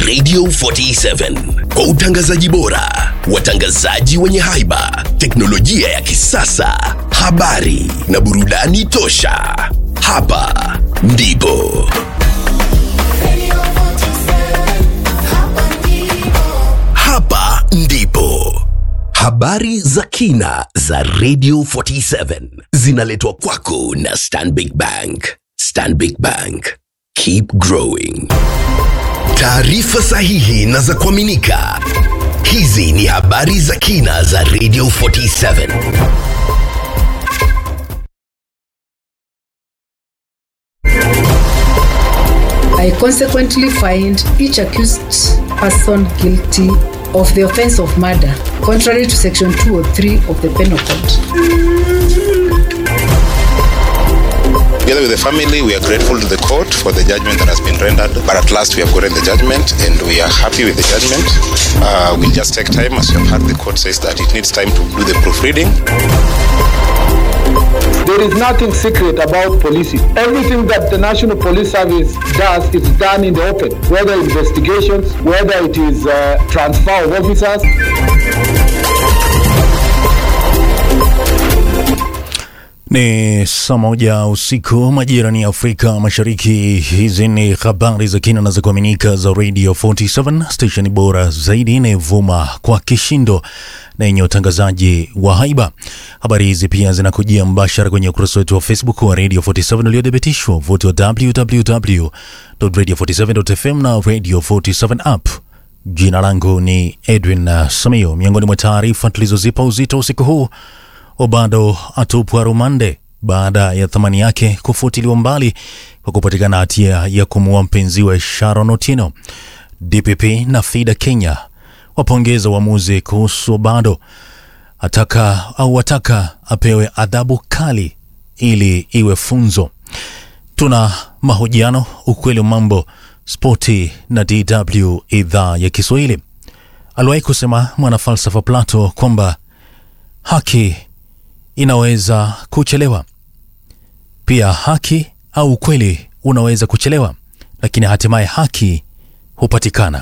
Radio 47 kwa utangazaji bora, watangazaji wenye haiba, teknolojia ya kisasa, habari na burudani tosha. Hapa ndipo hapa ndipo habari za kina za Radio 47 zinaletwa kwako na Stanbic Bank. Stanbic Bank, keep growing. Taarifa sahihi na za kuaminika. Hizi ni habari za kina za Radio 47. I consequently find each accused person guilty of the offense of murder, contrary to section 203 of the Penal Code. Together with the family, we are grateful to the court for the judgment that has been rendered. But at last, we have gotten the judgment and we are happy with the judgment. Uh, we'll just take time, as you have heard, the court says that it needs time to do the proofreading. There is nothing secret about policing. Everything that the National Police Service does is done in the open, whether investigations, whether it is uh, transfer of officers. Ni saa moja usiku majirani ya Afrika Mashariki. Hizi ni habari za kina na za kuaminika za Radio 47 station bora zaidi inayovuma kwa kishindo na yenye utangazaji wa haiba. Habari hizi pia zinakujia mbashara kwenye ukurasa wetu wa Facebook wa Radio 47 uliothibitishwa vuti wa www.radio47.fm na Radio 47 app. Jina langu ni Edwin uh, Samio. Miongoni mwa taarifa tulizozipa uzito usiku huu Obado atupwa rumande baada ya thamani yake kufutiliwa mbali kwa kupatikana hatia ya kumuua mpenziwe Sharon Otieno. DPP na FIDA Kenya wapongeza uamuzi kuhusu Obado, ataka au wataka apewe adhabu kali ili iwe funzo. Tuna mahojiano, ukweli wa mambo, spoti na DW idhaa ya Kiswahili. Aliwahi kusema mwanafalsafa Plato kwamba haki inaweza kuchelewa. Pia haki au ukweli unaweza kuchelewa, lakini hatimaye haki hupatikana.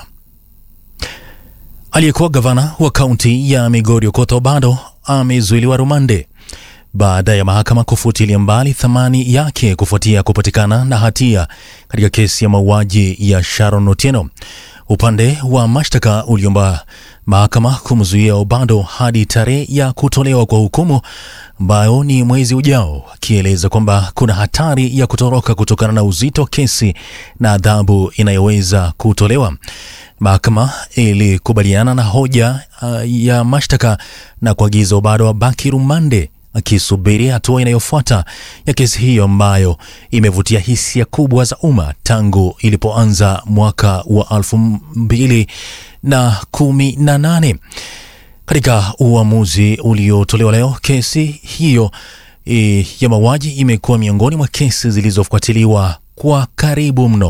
Aliyekuwa gavana wa kaunti ya Migori Okoth Obado amezuiliwa rumande baada ya mahakama kufutilia mbali thamani yake kufuatia kupatikana na hatia katika kesi ya mauaji ya Sharon Otieno. Upande wa mashtaka uliomba mahakama kumzuia Obado hadi tarehe ya kutolewa kwa hukumu ambayo ni mwezi ujao, akieleza kwamba kuna hatari ya kutoroka kutokana na uzito wa kesi na adhabu inayoweza kutolewa. Mahakama ilikubaliana na hoja uh, ya mashtaka na kuagiza Obado abaki rumande akisubiri hatua inayofuata ya kesi hiyo ambayo imevutia hisia kubwa za umma tangu ilipoanza mwaka wa elfu mbili na kumi na nane. Katika uamuzi uliotolewa leo, kesi hiyo e, ya mauaji imekuwa miongoni mwa kesi zilizofuatiliwa kwa karibu mno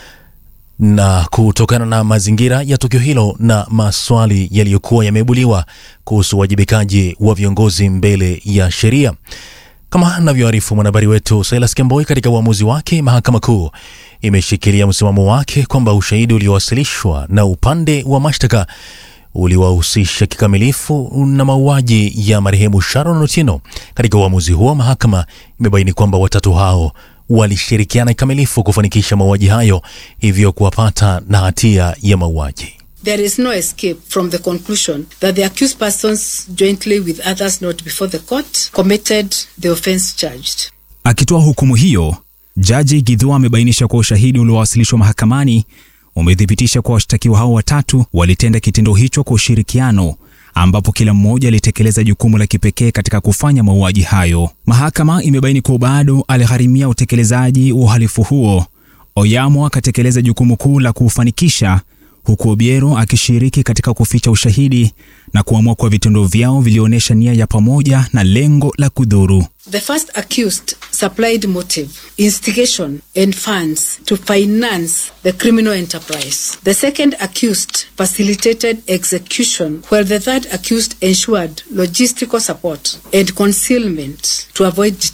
na kutokana na mazingira ya tukio hilo na maswali yaliyokuwa yameibuliwa kuhusu uwajibikaji wa viongozi mbele ya sheria. Kama anavyoarifu mwanahabari wetu Silas Kemboi, katika uamuzi wake, mahakama kuu imeshikilia msimamo wake kwamba ushahidi uliowasilishwa na upande wa mashtaka uliwahusisha kikamilifu na mauaji ya marehemu Sharon Otieno. Katika uamuzi huo, mahakama imebaini kwamba watatu hao walishirikiana kikamilifu kufanikisha mauaji hayo, hivyo kuwapata na hatia ya mauaji. There is no escape from the conclusion that the accused persons, jointly with others not before the court, committed the offense charged. Akitoa hukumu hiyo, Jaji Githua amebainisha kuwa ushahidi uliowasilishwa mahakamani umethibitisha kuwa washtakiwa hao watatu walitenda kitendo hicho kwa ushirikiano ambapo kila mmoja alitekeleza jukumu la kipekee katika kufanya mauaji hayo. Mahakama imebaini kuwa bado aligharimia utekelezaji wa uhalifu huo. Oyamo akatekeleza jukumu kuu la kuufanikisha, huku Obiero akishiriki katika kuficha ushahidi na kuamua kuwa vitendo vyao vilionyesha nia ya pamoja na lengo la kudhuru. The first accused supplied motive, instigation, and funds to finance the criminal enterprise. The second accused facilitated execution, while the third accused ensured logistical support and concealment to avoid